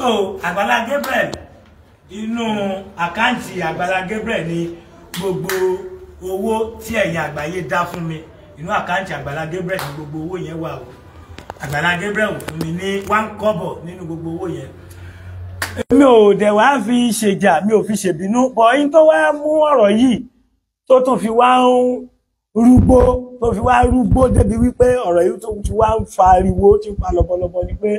so Àgbàlá Gabriel inú àkáǹtì Àgbàlá Gabriel ni gbogbo owó tí ẹ̀yin àgbáyé dá fún mi inú àkáǹtì Àgbàlá Gabriel ni gbogbo owó yẹn wà o Àgbàlá Gabriel ò fún mi ní one kọ́bọ̀ nínú gbogbo owó yẹn mi ò dẹ̀ wá fi ṣèjà mi ò fi ṣèbínú bọ̀ yín tó wá mú ọ̀rọ̀ yìí tó tún fi wá ń rúgbó tó fi wá rúgbó débi wípé ọ̀rọ̀ yìí tó fi wá ń fa ariwo tí ń fa lọ́bọ̀lọ́bọ̀ ni pé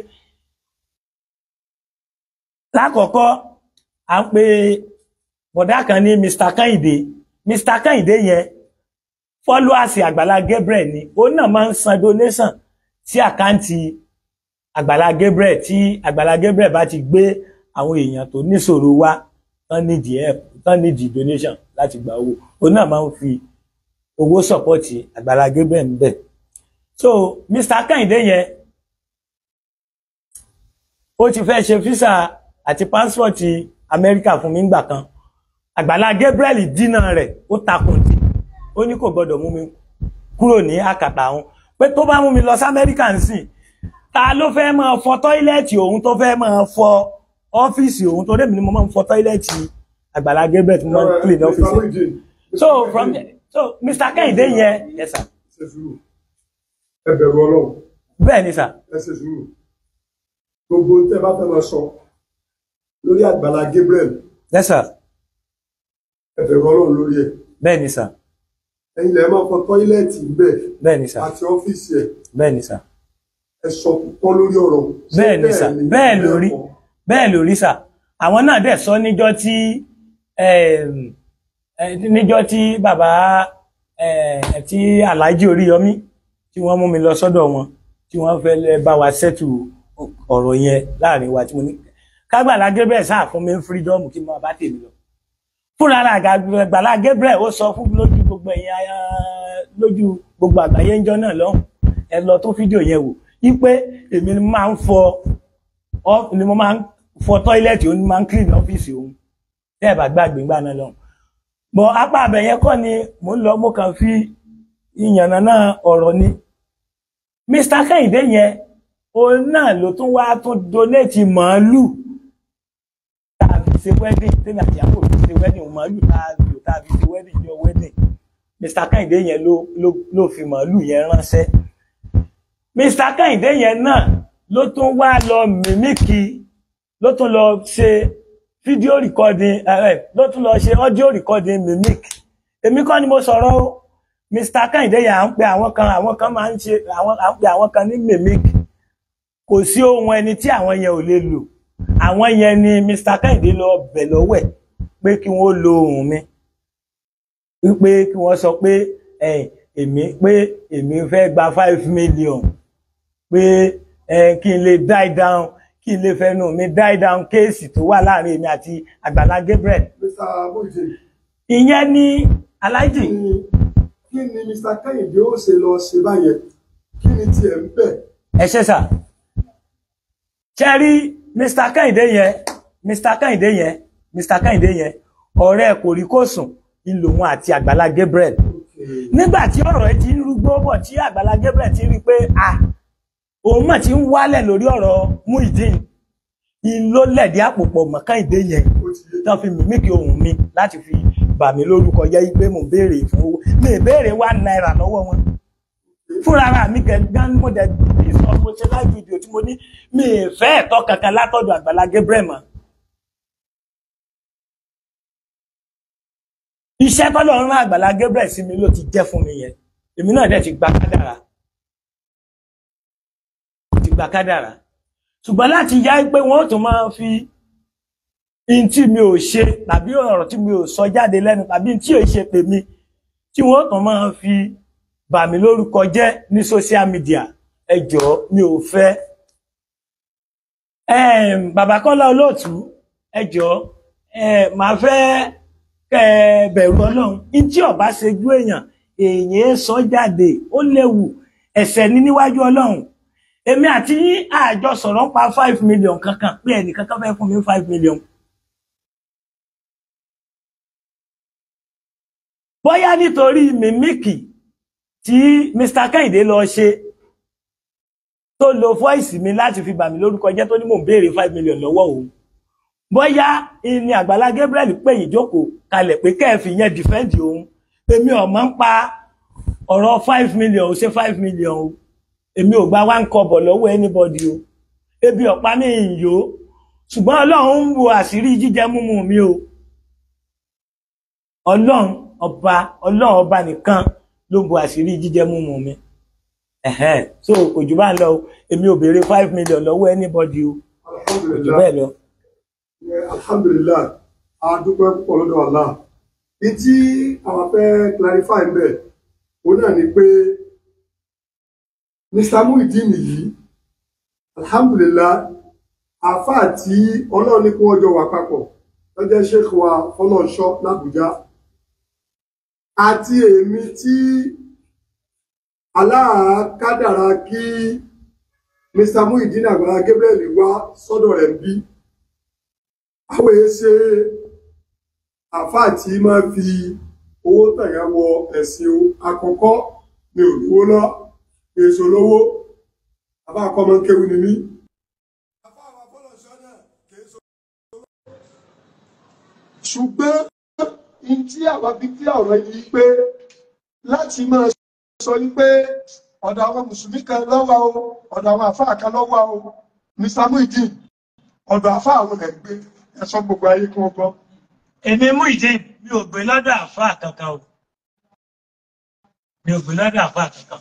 lákọ̀ọ́kọ́ à ń pe bọ̀dá kan ní Mr. Kẹ́hìndé Mr. Kẹ́hìndé yẹn followers Àgbàlá Gabriel ni òun náà máa ń san donation sí àkáǹtì Àgbàlá Gabriel tí Àgbàlá Gabriel bá ti gbé àwọn èèyàn tó níṣòro wá tán nídìí help tán nídìí donation láti gba owó òun náà máa ń fi owó sọpọ́tì Àgbàlá Gabriel ń bẹ̀. so Mr. Kẹ́hìndé yẹn ó ti fẹ́ ṣe físà àti pásítọ̀tì Amẹ́ríkà fún mi ńgbà kan Àgbàlá Gabriel dínà rẹ̀ ó takùn dì ó ní kò gbọdọ̀ mú mi kúrò ní àkàtà òun pé tó bá mú mi lọ sí Amẹ́ríkà ń sìn ta ló fẹ́ máa fọ tọ́ílẹ̀tì òun tó fẹ́ máa fọ ọ́fíìsì òun tó débìí ni mo máa ń fọ tọ́ílẹ̀tì Àgbàlá Gabriel tí mo máa ń clean ọ́fíìsì so from so Mr. Kẹ́hìndé yẹn yes sir ṣe sùúrù ẹ bẹ̀rù Ọlọ́run bẹ́ẹ̀ ni sir ẹ ṣe sùúrù gbogbo tẹ́ bá fẹ́ máa sọ lórí Àgbàlá Gabriel yes sir ẹ bẹ̀rù Ọlọ́run lórí ẹ̀ bẹ́ẹ̀ ni sir ẹ̀yin lẹ máa fọ tọ́ílẹ̀tì ńbẹ̀ bẹ́ẹ̀ ni sir àti ọ́fíìsì ẹ̀ bẹ́ẹ̀ ni sir ẹ sọ púpọ̀ lórí ọ̀rọ̀ ṣé bẹ́ẹ̀ ni sir bẹ́ẹ̀ lórí kọ́? bẹ́ẹ̀ lórí sir àwọn náà dẹ̀ sọ níjọ́ tí em, eh, níjọ́ tí bàbá eh, tí Alhaji Oríyọmí tí wọ́n mú mi lọ sọ́dọ̀ wọn tí wọ́n fẹ́ lẹ́ bá wa ṣẹ́tù ọ̀rọ̀ yẹn láàrin wa tí mo ní kágbàlá Gabriel sáà fún mi ń fírídọ́ọ̀mù kí n máa bá tèmi lọ fúnra ara Àgbàlá Gabriel ó sọ fún lójú gbogbo ẹ̀yìn ayá lójú gbogbo àgbáyé ńjọ́ náà lọ́hùn ẹ lọ tó fídíò yẹn wò wípé èmi ni mo máa ń fọ ọ ni mo máa ń fọ tọ́ílẹ̀tì òun ni máa ń clean ọ́fíìsì òun tẹ́ ẹ̀ bá gbàgbé ńgbà náà lọ́hùn bọ̀ apá abẹ yẹn kọ́ ni mò ń lọ mo kàn fi ìyànnà náà ọ̀rọ̀ ni Mr. Kẹ́hìndé yẹn òun náà ló tún wá tún donate màálù tá a fi ṣe wedding tẹ́lẹ̀ àti ìyàwó fi ṣe wedding màálù tá a lò tá a fi ṣe wedding jọ wedding Mr. Kẹ́hìndé yẹn ló ló ló fi màálù yẹn ránṣẹ́ Mr. Kẹ́hìndé yẹn náà ló tún wá lọ mímíkì ló tún lọ ṣe fídíò recording ẹ ló tún lọ ṣe audio recording mimic èmi kọ́ ni mo sọ̀rọ̀ o Mr. Kẹ́hìndé yẹn à ń pe àwọn kan àwọn kan máa ń ṣe àwọn à ń pe àwọn kan ní mimic kò sí ohun ẹni tí àwọn yẹn ò lè lò àwọn yẹn ni Mr. Kẹ́hìndé lọ bẹ̀ lọ́wọ́ ẹ̀ pé kí wọ́n lo ohùn mi wípé kí wọ́n sọ pé ẹ̀yìn èmi pé èmi fẹ́ gba five million pé ẹ kí n lè die down kí n lè fẹnu mi die down kéèsì tó wà láàrin èmi àti Àgbàlá Gabriel Mr. Mojì ìyẹn ní aláìjì kí ni kí ni Mr. Kẹ́hìndé ó ṣe lọ ṣe báyẹn kí ni tiẹ̀ ń bẹ̀ ẹ ṣe sà ṣe rí Mr. Kẹ́hìndé yẹn Mr. Kẹ́hìndé yẹn Mr. Kẹ́hìndé yẹn ọ̀rẹ́ kò rí kò sùn ń lòun àti Àgbàlá Gabriel nígbà tí ọ̀rọ̀ ẹ ti ń rúgbó bọ̀ tí Àgbàlá Gabriel ti rí pé ah òun mọ̀ tí ń wálẹ̀ lórí ọ̀rọ̀ Muyideen ìló lẹ̀dí àpòpọ̀ mọ́ Kẹ́hìndé yẹn ó ti yé tán fi mímíkì ohùn mi láti fi bà mí lórúkọ jẹ́ pé mò ń béèrè fún owó mi ì béèrè one naira lọ́wọ́ wọn fúnra ara mi gẹ̀gán mo dẹ̀ bí sọ mo ṣe live video tí mo ní mi ì fẹ́ ẹ̀tọ́ kankan látọ̀dọ̀ Àgbàlá Gabriel mọ́. iṣẹ́ tọ́lọ̀ ń rán Àgbàlá Gabriel sí mi ló ti jẹ́ fún mi yẹn èmi náà dẹ̀ ti gba kádàrá ti gba kádàrá ṣùgbọ́n láti yá pé wọ́n tún máa fi in tí mi ò ṣe tàbí ọ̀rọ̀ tí mi ò sọ jáde lẹ́nu tàbí tí ò ṣe pè mí tí wọ́n tún máa fi bà mí lórúkọ jẹ́ ní social media ẹ jọ̀ọ́ mi ò fẹ́ um, bàbá Kọ́lá Olóòtú ẹ jọ̀ọ́ um, màá fẹ́ kẹ́ ẹ bẹ̀rù Ọlọ́run in tí ọba ṣe ju èèyàn èèyàn sọ jáde ó léwu ẹ̀ṣẹ̀ ní níwájú Ọlọ́run èmi àti yín àjọ sọ̀rọ̀ ń pa five million kankan pé ẹnìkan kan fẹ́ fún mi five million. bóyá nítorí mímíkì tí Mr. Kẹ́hìndé lọ ṣe tó lo fọ́ìsì mi láti fi bà mí lórúkọ jẹ́ tó ní mò ń béèrè five million lọ́wọ́ òun bóyá ní Àgbàlá Gabriel pè yín jókòó kalẹ̀ pé kẹ́ẹ̀fì yẹn dìfẹ́ǹdì òun èmi ò mọ̀ ń pa ọ̀rọ̀ five million ò ṣe five million o èmi ò gba one kọ́bọ̀ lọ́wọ́ anybody o ebi ọ̀pá mi ń yó ṣùgbọ́n ọlọ́run ń wo àṣírí jíjẹ múmu mi o ọlọ́run ọba ọlọ́run ọba nìkan ló ń bo àṣírí jíjẹ múmu mi ẹ̀hẹ́n so kò jù bá ń lọ o èmi ò béèrè five million lọ́wọ́ anybody o kò jù bẹ́ẹ̀ lọ. alhamdulilayi a dúpẹ́ púpọ̀ lọ́dọ̀ Allah ní tí àwọn fẹ́ clarify ń bẹ̀ òun náà ni pé mr muhyiddin yìí alhamdulilayi àáfàá tí ọlọ́run ní kí wọ́n jọ wà papọ̀ lọ́jọ́ sheikh wa fọlọ́nṣọ́ làbújá àti èmi tí aláàkádàrá kí mr muhyiddin Àgbàlá Gabriel wá sọ́dọ̀ rẹ̀ bí àwọn èyí ṣe àáfàá tí máa fi owó tẹ̀yà wọ ẹ̀sìn o àkọ́kọ́ mi ò lówó lọ èso lówó àbá àkọ́mọ kéwu ni mí. ṣùgbọ́n ní tí àwa fi kí ọ̀rọ̀ yìí pé láti máa sọ ní pé ọ̀dọ̀ àwọn mùsùlùmí kan lọ́wọ́ o ọ̀dọ̀ àwọn àfáà kan lọ́wọ́ o Mr Muhyiddin ọ̀dọ̀ àfáà àwọn ẹ̀ gbé ẹ̀sọ́ gbogbo ayé kí wọ́n gbọ́. èmi Muhyiddin mi ò gbé lọ́dọ̀ àfáà kankan o mi ò gbé lọ́dọ̀ àfáà kankan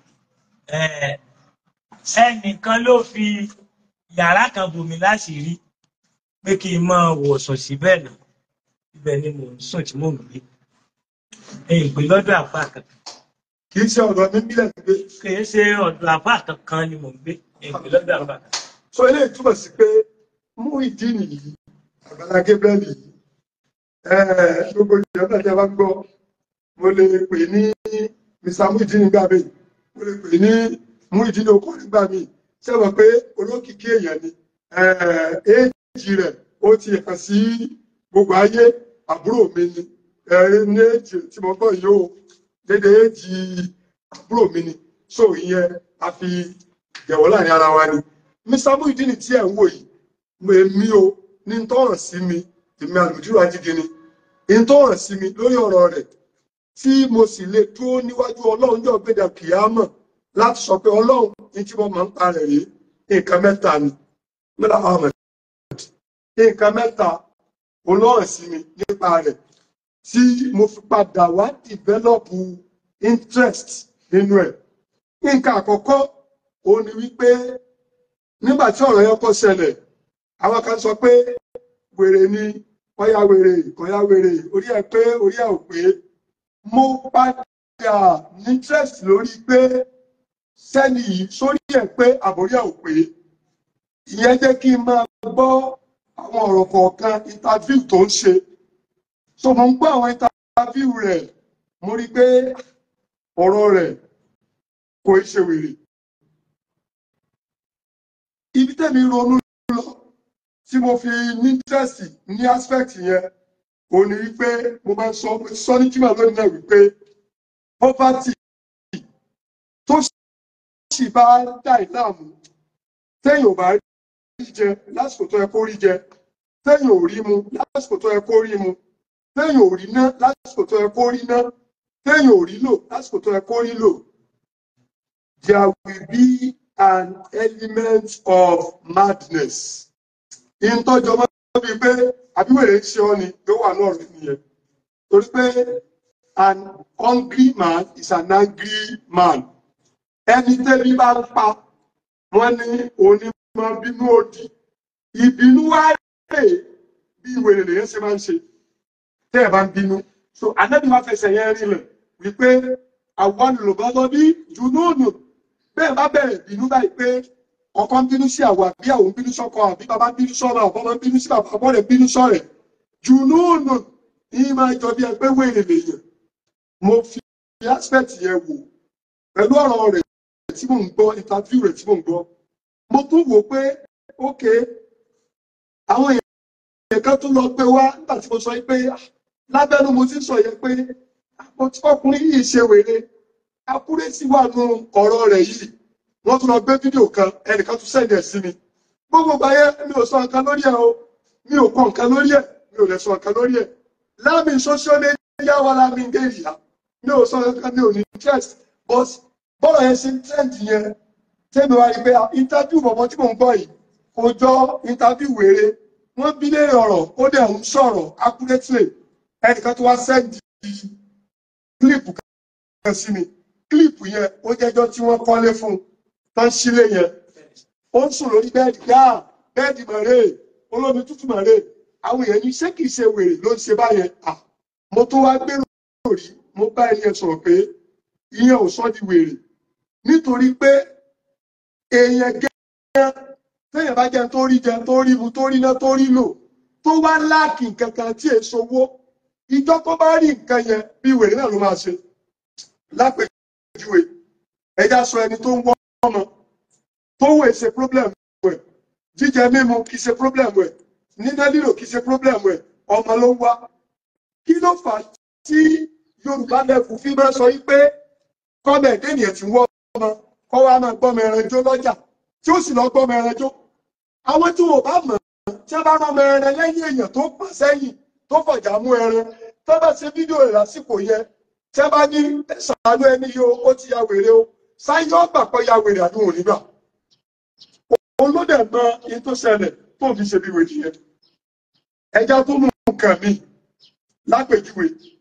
ẹnìkan ló fi yàrá kan bò mí láṣìírí pé kí n máa wọ̀sùn síbẹ̀ náà ibẹ̀ ni mò ń sùn tí mò ń gbé èyí gbé lọ́dọ̀ àfáà kankan kì í ṣe ọ̀dọ̀ mi bílẹ̀ gbé. kì í ṣe ọ̀dọ̀ àfáà kankan ni mò ń gbé èyí gbé lọ́dọ̀ àfáà kankan. sọ eléyìí túmọ̀ sí pé Muhyiddin yìí Àgbàlá Gabriel yìí gbogbo ìjọba tí a bá gbọ́ mo lè pè ní Mr Muhyiddin nígbà míì mo lè pè ní Muhyiddin okò nígbà míì ṣé wọ́n pé olókìkí èèyàn ni éèjì rẹ̀ ó ti hàn sí gbogbo ayé àbúrò mi ni ní èjì tí mo gbọ́ yìí ó dédé èjì àbúrò mi ni so ìyẹn a fi yẹ̀wò láàrin ara wa ni Mr Muhyiddin tí ẹ̀ ń wò yìí èmi o ní tọ́ràn sí mi èmi àlùdírò ajígini ní tọ́ràn sí mi lórí ọ̀rọ̀ rẹ̀ tí mo sì lè dúró níwájú ọlọ́run jọ gbéjà kìámọ̀ láti sọ pé ọlọ́run ní tí wọ́n máa ń parẹ̀ rí nǹkan mẹ́ta ni mẹ́ta ahmed nǹkan mẹ́ta olóhàn sí mi nípa rẹ̀ tí mo fi padà wá dìvẹ́lọ́pù interest nínú ẹ̀ nǹkan àkọ́kọ́ òun ni wípé nígbà tí ọ̀rọ̀ yẹn kọ́ ṣẹlẹ̀ àwọn kan sọ pé wèrè ni ọ̀yà wèrè ọ̀yà wèrè orí ẹ̀ pé orí ẹ̀ ò pé mo padà ní interest lórí pé sẹ́ni yìí sórí ẹ̀ pé àbórí ẹ̀ ò pé ìyẹn jẹ́ kí n máa gbọ́ àwọn ọ̀rọ̀ kọ̀ọ̀kan interview tó ń ṣe so mo ń gbọ́ àwọn interview rẹ̀ mo rí i pé ọ̀rọ̀ rẹ̀ kò í ṣe wèrè ibi tẹ́mi ronú lọ tí mo fi ní interest ní aspect yẹn ò ní wípé mo máa ń sọ sọ ní kíma lónìí náà wípé poverty tó sì bá dà ìlàmú téèyàn ò bá rí jẹ lásìkò tó yẹ kó rí jẹ téèyàn ò rí mu lásìkò tó yẹ kó rí mu téèyàn ò rí ná lásìkò tó yẹ kó rí ná téèyàn ò rí lò lásìkò tó yẹ kó rí lò there will be an element of madness. ìtọ́jọ́ máa ń bí pé àbíwèrè ń ṣe ọ́ ni yóò wà náà rí nìyẹn torí pé an hungry man is an angry man ẹni tẹ́bí bá ń pa wọ́n ní onímọ̀ bínú òdì ìbínú wá rè bí ìwèrè lèyẹn ṣe máa ń ṣe tẹ́ ẹ̀ bá ń bínú so anábì wá fẹsẹ̀ yẹn rinlẹ̀ wípé àwọn olùbọ́dọ́ bí jùnúùnù bẹ́ẹ̀ bá bẹ̀rẹ̀ bínú báyìí pé ọkọ ń bínú sí àwọn àbí àwọn ń bínú sọ́kọ àbí bàbá ń bínú sọ́rọ̀ àbọ̀ máa ń bínú sí bàbá àbọ̀ rẹ̀ ń bínú sọ́rẹ̀ jùnúùnù ní máa jọ bí ẹgbẹ́ wèrè lèyàn mo fi aspect yẹn wò pẹ̀lú ọ̀rọ̀ rẹ̀ tí mò ń gbọ́ interview rẹ̀ tí mò ń gbọ́ mo tún wò pé ok àwọn èèyàn kan tún lọ pé wá nígbà tí mo sọ pé lábẹ́nu mo ti sọ yẹn pé ọkùnrin yìí ṣe wèrè akúrẹ́sì wà nù ọ̀rọ̀ rẹ̀ yìí wọ́n tún lọ gbé fídíò kan ẹnìkan tún sẹ́ndì ẹ̀ sí mi gbogbo ìgbà yẹn mi ò sọ nǹkan lórí ẹ̀ o mi ò kọ nǹkan lórí ẹ̀ mi ò lè sọ nǹkan lórí ẹ̀ láàmì social media wà láàmì ngéèyà mi ò sọ nǹkan mi ò ní interest but bọ́ọ̀lù yẹn ṣe ń trend yẹn tẹ́mi wá rí pé interview bọ̀bọ̀ tí mò ń gbọ́ yìí kò jọ interview wèrè wọ́n bí léèrè ọ̀rọ̀ ó dẹ̀ ń sọ̀rọ̀ accurately ẹnìkan tó wá sẹ́ndì kílípù kan sí mi kílípù yẹn ó jẹ́jọ́ tí wọ́n kọ́lé fún un tán sílé yẹn ó ń sùn lórí bẹ́ẹ̀dì gbá bẹ́ẹ̀dì mọ̀rẹ́ olómi tútù mọ̀rẹ́ àwọn èèyàn ní ṣé kìí ṣe wèrè ló ń ṣe báyẹn à mo tó wá gbèrò rí mo bá ẹni yẹn sọ̀rọ̀ pé ìyẹn ò sọ di wèrè nítorí pé èèyàn gẹ́gẹ́ téèyàn bá jẹun tó rí jẹun tó rí mu tó rí ná tó rí lò tó wá láàkì nǹkan kan tí èso owó ìjọ tó bá rí nǹkan yẹn bí wèrè náà ló máa ṣe lápèjúwe ẹja sọ ẹni tó ń wọ́ ọmọ tó wẹ̀ ṣe problem wẹ̀ jíjẹ mímu kì í ṣe problem wẹ̀ níná lílò kì í ṣe problem wẹ̀ ọmọ ló ń wá kí ló fà á tí Yorùbá lẹ́kùn fi máa sọ yí pé kọ́mẹ̀ ènìyàn ti wọ́ ọmọ kọ́ wa máa gbọ́mọ ẹran jó lọ́jà tí ó sì lọ gbọ́mọ ẹran jó àwọn tí wọn ò bá mọ̀ tí wọ́n bá rán ọmọ ẹran lẹ́yìn èèyàn tó pọ̀ sẹ́yìn tó fọ̀jà mú ẹran tó bá ṣe fídíò rẹ̀ lásìkò yẹn tí wọ́n bá ní ṣàánú ẹni yìí ó ti ya wèrè o sáyé ọgbà pọ̀ ya wèrè àdúgbò nígbà òun ló dẹ̀ mọ iye tó ṣẹlẹ̀ tó fi ṣe bí wèrè yẹn ẹja tó mú nǹkan mi lápèjúwe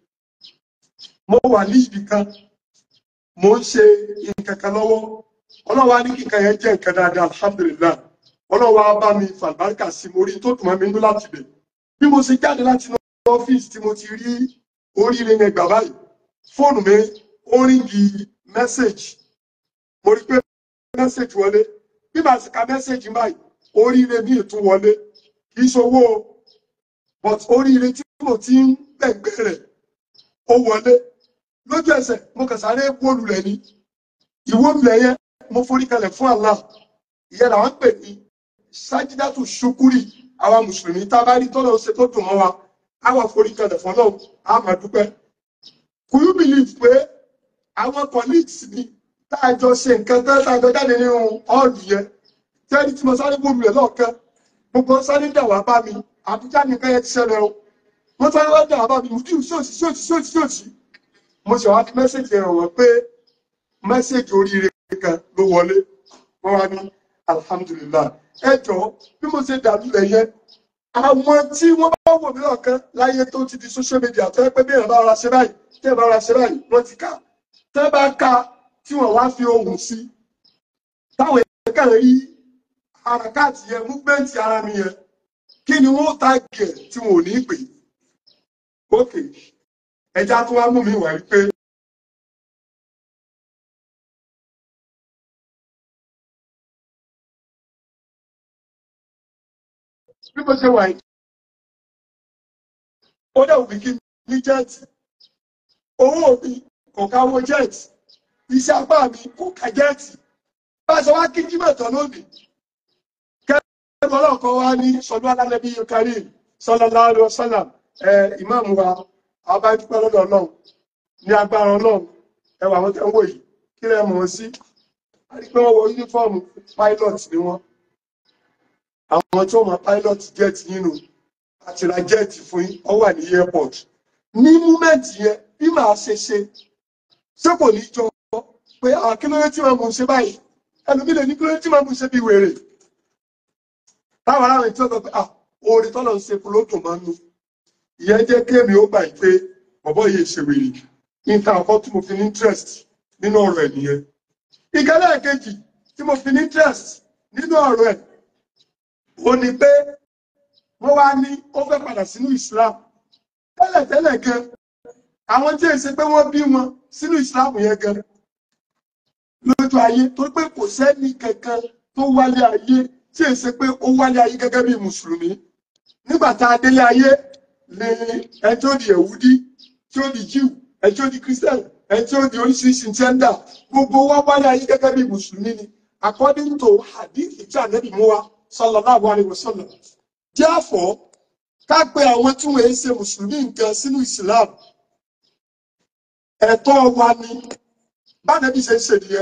mo wà ní ibì kan mo ń ṣe nǹkan kan lọ́wọ́ ọlọ́wà ní kíkan yẹn jẹ́ nǹkan dáadáa alhamdulillah ọlọ́wà bá mi fàlùbáríkà sí mo rí tó dùn mọ́ mi nínú láti bẹ̀ bí mo ṣe jáde láti inú ọ́fíìsì tí mo ti rí oríire yẹn gbà báyìí fóònù mi ó ríngì mẹ́sẹ̀gì mo rí pé mẹ́sẹ̀gì wọlé bí màá sì ka mẹ́sẹ̀gì báyìí oríire mi tún wọlé kì í ṣowó but oríire tí mo ti ń gbẹ̀gbẹ̀ rẹ̀ ó wọlé lójú ẹsẹ̀ mo kàn sáré wólulẹ̀ ní ìwólulẹ̀ yẹn mo forí kalẹ̀ fún Allah ìyẹn làwọn ń pè ní sájídátù ṣukúrì àwa mùsùlùmí tá a bá rí tọ́lọ̀ ṣe tó dùn mọ́ wa á wà forí kalẹ̀ fún náà á máa dúpẹ́ could you believe pé àwọn colleagues mi tá a jọ ṣe nǹkan tán tá a jọ jáde nínú ọ́ọ̀lù yẹn tẹ́lí tí mo sáré wólulẹ̀ lọ́ọ̀kan gbogbo sáré dà wá bá mi àbújá nìkan yẹn ti ṣẹlẹ̀ o wọ́n sáré wá dà wá bá mi mùdíù sóòtì sóòtì sóòtì sóòtì mo ṣe wá fi mẹ́sẹ̀jì rẹ̀ wọ́n pé mẹ́sẹ̀jì oríire kan ló wọlé wọ́n wá ní alhamdulillah ẹ jọ bí mo ṣe dàbí rẹ̀ yẹn àwọn tí wọ́n bá wò mí lọ́ọ̀kan láyé tó ti di social media tó yẹ pé bí èèyàn bá ra ṣe báyìí tí èèyàn bá ra ṣe báyìí wọ́n ti ká tẹ́ bá ká tí wọ́n wá fi ohùn sí táwọn èèyàn kàn rí àràkáàtì yẹn múfẹ́ǹtì ara mi yẹn kí ni wọ́n tàgẹ̀ tí wọn ò ní pè ókè ẹja tó wá mú mi wà pé bí mo ṣe wà yìí ó dẹ̀ wù mí kí n ní jẹ́ẹ̀tì owó mi kò káwó jẹ́ẹ̀tì iṣẹ́ apá mi kò ká jẹ́ẹ̀tì bá a ṣe wá kí jímọ̀ tán lónìí kẹ́kẹ́ ọlọ́kọ̀ wá ní sọdún alálẹ́bí karim sallallahu alaihi wasallam ẹ ìmáàmù wa abájúpẹ́ lọ́dọ̀ ọlọ́run ní agbára ọlọ́run ẹwà àwọn tẹ́ ń wò yìí kí lẹ́ mọ̀ ọ́ sí a rí pé wọ́n wọ yúnífọ́ọ̀mù pilot ni wọ́n àwọn tí wọ́n máa pilot jet nínú àti ra jet fún yín ọ wà ní airport ní múmẹ́ǹtì yẹn bí màá ṣe ṣe ṣé kò ní jọ pé àkílóyè tí wọ́n mú ṣe báyìí ẹlòmí lè ní kílóyè tí wọ́n mú ṣe bí wèrè táwọn aráàlú tí wọ́n sọ pé ah oore tọ́lọ̀ ń ṣe fún lódùn máa ń nu ìyẹn jẹ́ kéèmí ó gbà pé bọ̀bọ̀ yìí ṣe wèrè nǹkan àkọ́ tí mo fi ní interest nínú ọ̀rọ̀ ẹ̀ nìyẹn ìkẹlẹ́ kejì tí mo fi ní interest nínú ọ̀rọ̀ ẹ̀ ó ní pé wọ́n wá ní ó fẹ́ padà sínú Islam tẹ́lẹ̀tẹ́lẹ̀ gan àwọn tí èsì pé wọ́n bí wọn sínú Islam yẹn gan lójú ayé tó pé kò sẹ́ni kankan tó wálé ayé tí èsì pé ó wálé ayé gẹ́gẹ́ bí mùsùlùmí nígbà tá a délé ayé ni ẹjọ́ di ẹ̀wúdí tí ó di jíù ẹjọ́ di christian ẹjọ́ di oríṣiríṣi tẹ́ndà gbogbo wa wálé ayé gẹ́gẹ́ bí mùsùlùmí ni according to hadith tí ànábì mú wa sallallahu alaihi wasallam therefore ká pé àwọn tí wọ́n ń ṣe mùsùlùmí nǹkan sínú islam ẹ̀tọ́ wa ni bánàbí ṣe ń ṣe nìyẹn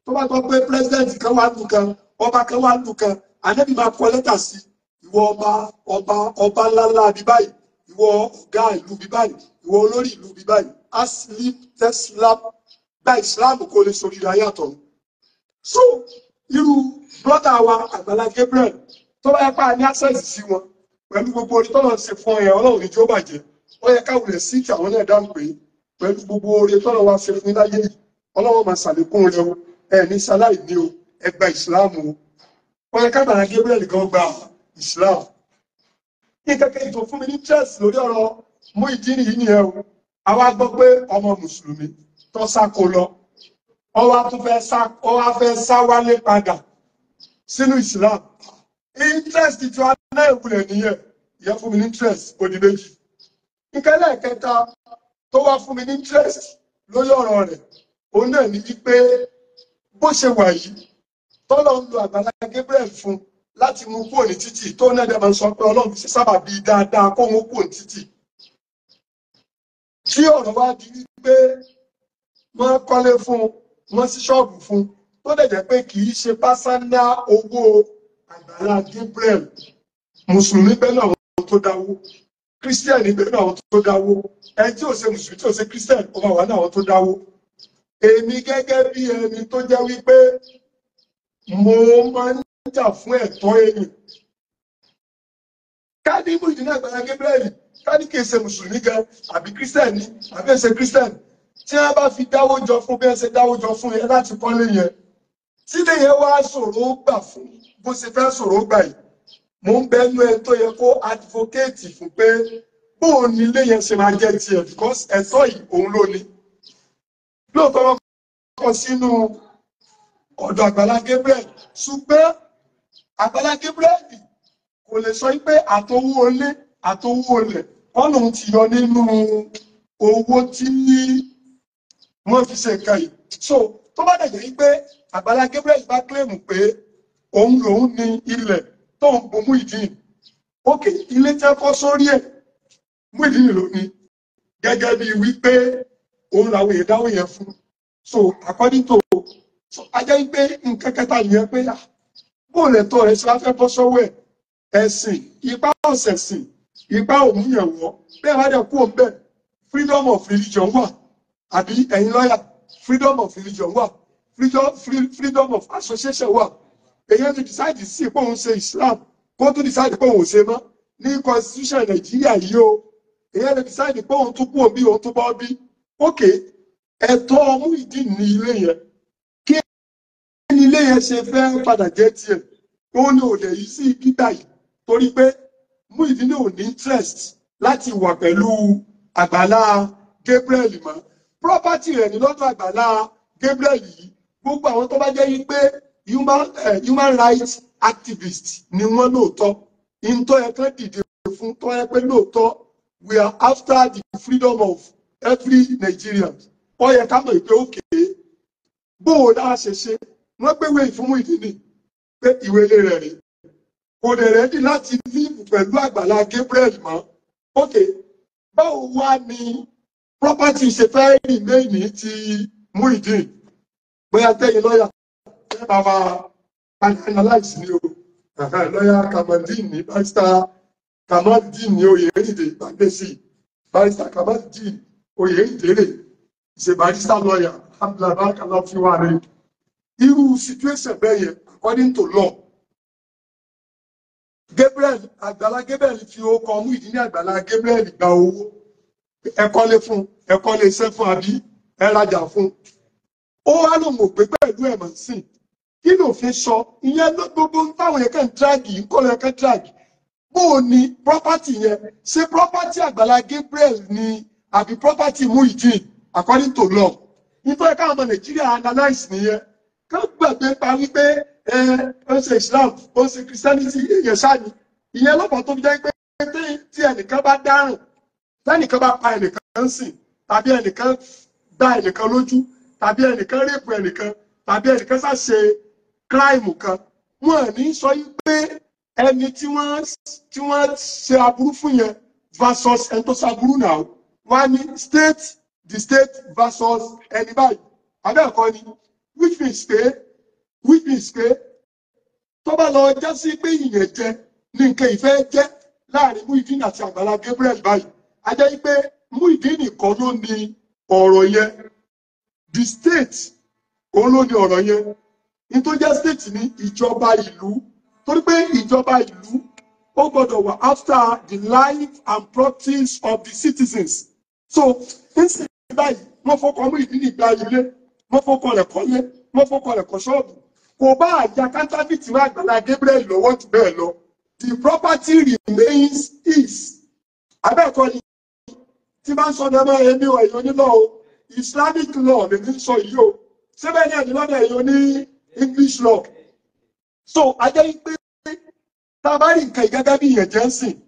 tó bá gbọ́ pé president kan wà lù kan ọba kan wà lù kan ànábì máa kọ lẹ́tà sí ìwọ ọba ọba ọba ńláńlá bí báyìí ìwọ ọ̀gá ìlú bí báyìí ìwọ olórí ìlú bí báyìí aslim teslam gba islam kó lè sórí ayàtọ̀ so irú brọ́dà wa àgbàlá Gabriel tó bá yẹ pa ní access sí wọn pẹ̀lú gbogbo orí tọ́lọ̀ ṣe fún ẹ̀ ọlọ́run ní tí ó bàjẹ́ ó yẹ káwọn rẹ̀ sí kí àwọn náà dáhùn pé pẹ̀lú gbogbo orí tọ́lọ̀ wa ṣe fún yín láyé yìí ọlọ́run máa ṣàlékún rẹ o ẹ ní sáláì ní o ẹ gba ìsìláàmù o ó yẹ kábàlá Gabriel gan gba ìsìláàmù kí kẹ́kẹ́ ètò fún mi ní chess lórí ọ̀rọ̀ Muyideen yìí nìyẹn o àwa gbọ́ pé ọmọ mùsùlùmí tó sáko lọ ọwọ́ tún fẹ́ sá ọwọ́ fẹ́ sá wálé padà sínú Islam interest tí wọn náà ìwúlẹ̀ nìyẹn ìyẹn fún mi ní interest odi méjì ìkẹlẹ̀ kẹta tó wá fún mi ní interest lórí ọ̀rọ̀ rẹ̀ òun náà ní wípé bó ṣe wà yìí tọ́lọ̀ ń lo Àgbàlá Gabriel fún láti mú kúrò ní títì tó náà dẹ̀ máa ń sọ pé Ọlọ́run ṣe sábà bíi dáadáa kó mú kúrò ní títì tí ọ̀rọ̀ wá di wípé wọ́n kọ́lé fún wọ́n sí ṣọ́ọ̀bù fún tó dẹ̀ jẹ́ pé kì í ṣe pásánà owó Àgbàlá Gabriel mùsùlùmí bẹ́ẹ̀ náà àwọn tó dáwó kírísítẹ́nì bẹ́ẹ̀ náà àwọn tó dáwó ẹni tí ò ṣe mùsùlùmí tí ò ṣe kírísítẹ́nì ó máa wà náà àwọn tó dáwó èmi gẹ́gẹ́ bí ẹni tó jẹ́ wípé mo máa ń jà fún ẹ̀tọ́ èèyàn ká ní Muyideen Àgbàlá Gabriel ká ní kì í ṣe mùsùlùmí gan àbí kírísítẹ́nì àbí ẹ̀ ṣe kírísítẹ́nì tí wọ́n bá fi dáwó jọ fún bí wọ́n ṣe dáwó jọ fún yẹn láti kọ́lé yẹn tí lè yẹn wá ṣòro gbà fún bó ṣe fẹ́ ṣòro gbà yìí mo ń bẹnu ẹ tó yẹ kó advocate fún pé bóun ni ilé yẹn ṣe máa jẹ́ tiẹ̀ because ẹ̀tọ́ yìí òun ló ní lóòótọ́ wọn kọ sínú ọ̀dọ̀ Àgbàlá Gabriel ṣùgbọ́n Àgbàlá Gabriel kò lè sọ pé àtowó olé àtowó olè ọ̀nà ti yọ nínú owó tí wọ́n fi ṣe nǹkan yìí so tó bá dẹ̀jẹ̀ pé Àgbàlá Gabriel bá kílèmù pé òun lòun ní ilẹ̀ tó ń bo Muyideen ókè ilé tí wọ́n kọ́ sórí ẹ̀ Muyideen ló ní gẹ́gẹ́ bí wípé òun làwọn èèyàn dáwọ́ yẹn fún so according to so ajẹ́ wípé nǹkan kẹta nìyẹn pé bóòlù ẹ̀tọ́ rẹ̀ ṣe wá fẹ́ bọ́ sọ́wọ́ ẹ̀ ẹ̀sìn ipá ọ̀sẹ̀sìn ipá òmùyẹ̀wọ̀ bẹ́ẹ̀ wá dẹ̀ kú òun bẹ́ẹ̀ freedom of religion wà àbí ẹ̀yin lọ́yà freedom of religion wà freedom, free, freedom of association wà èyàn ti decide sí pé òun ṣe Islam kó tún decide pé òun ṣe mọ́ ní constitution Nàìjíríà yìí o èyàn ti decide pé òun tún kú òun bí òun tún bọ́ bí ok ẹ̀tọ́ Muyideen ní ilé yẹn kí ní ilé yẹn ṣe fẹ́ padà jẹ́ tiẹ̀ ó ní òde yìí sí gbígbà yìí torí pé Muyideen ò ní interest láti wà pẹ̀lú Àgbàlá Gabriel mọ́ property rẹ̀ ní lọ́dọ̀ Àgbàlá Gabriel yìí gbogbo àwọn tó bá jẹ́ yí pé human, uh, human rights activists ni wọ́n lóòótọ́ ìntọ́ yẹ kán dìde fún tó yẹ pé lóòótọ́ we are after the freedom of every Nigerian ó yẹ ká mọ̀ pé òkè bó o dá ṣe ṣe wọ́n gbéwé ìfún Muyideen pé ìwé ilé rẹ̀ rèé kò dẹ̀ rẹ́dí láti líìpù pẹ̀lú Àgbàlá Gabriel mọ́ ok báwo wá ni property ṣe fẹ́ remain ní ti Muyideen bóyá tẹ́yìn lọ́yà ẹ bá wa analyse ni o lọ́yà Kamaldeen ní barista Kamaldeen ní Oyèrèdè Bàgbèsì barista Kamaldeen Oyèrèdè ṣe barista lọ́yà Abdullahi Barakala fi wá rẹ̀ irú situation bẹ́ẹ̀ yẹn according to law Gabriel Àgbàlá Gabriel fi okọ̀ Muyideen ní Àgbàlá Gabriel gba owó ẹ̀kọ́lé fún ẹ̀kọ́lé iṣẹ́ fún àbí ẹ̀rajà fún ó wá lòun ò gbé pẹ̀lú ẹ̀mọ̀ sí kí ló fi sọ ìyẹn ló gbogbo táwọn yẹn kàn dragi ń kọ́ lọ kàn dragi bó o ní property yẹn ṣé property Àgbàlá Gabriel ni àbí property Muyideen according to law nítorí káwọn ọmọ Nàìjíríà analyse nìyẹn ká gbàgbé pa wípé ẹ ó ṣe Islam ó ṣe Christianity èèyàn sáni ìyẹn lọ́pọ̀ tó fi jẹ́ pé tí ẹnìkan bá dárùn tẹ́nìkan bá pa ẹnìkan sìn tàbí ẹnìkan gbá ẹnìkan lójú tàbí ẹnìkan rèpù ẹnìkan tàbí ẹnìkan ṣàṣe kíráìmù kan wọn ò ní sọ yí pé ẹni tí wọ́n tí wọ́n ṣe aburú fún yẹn versus ẹni tó ṣaburú náà wọ́n á ní state the state versus ẹni báyìí abẹ́ẹ̀kọ́ ni which means pé which means pé tó bá lọ já sí pé ìyẹn jẹ ní nǹkan ìfẹ́ jẹ́ láàrin Muyideen àti Àgbàlá Gabriel báyìí a jẹ́ pé Muyideen nìkan ló ní ọ̀rọ̀ yẹn the state òun ló ní ọ̀rọ̀ yẹn ní tó jẹ́ state ní ìjọba ìlú torí pé ìjọba ìlú ó gbọ́dọ̀ wà after the life and practice of the citizens so nísìnyí báyìí wọ́n fọkọ Muyideen ìgbà ilé wọ́n fọkọ rẹ̀ kọ́lé wọ́n fọkọ rẹ̀ kọ́ ṣọ́ọ̀bù kò bá àjà kántáfìtì wá Àgbàlá Gabriel lọ́wọ́ jù bẹ́ẹ̀ lọ the property remains his abẹ́ẹ̀kọ́ ni tí bá ń sọ ní ọmọ ẹ̀mí ọ̀ èyí onílọ́ o Islamic law lè ní sọ yìí o síbẹ̀ ní ẹ̀dùn lọ́dọ̀ èyí oní English law so ajẹ́ pé tá a bá rí nǹkan ìgẹ́gẹ́ bí ìyẹn jẹ́ ń sìn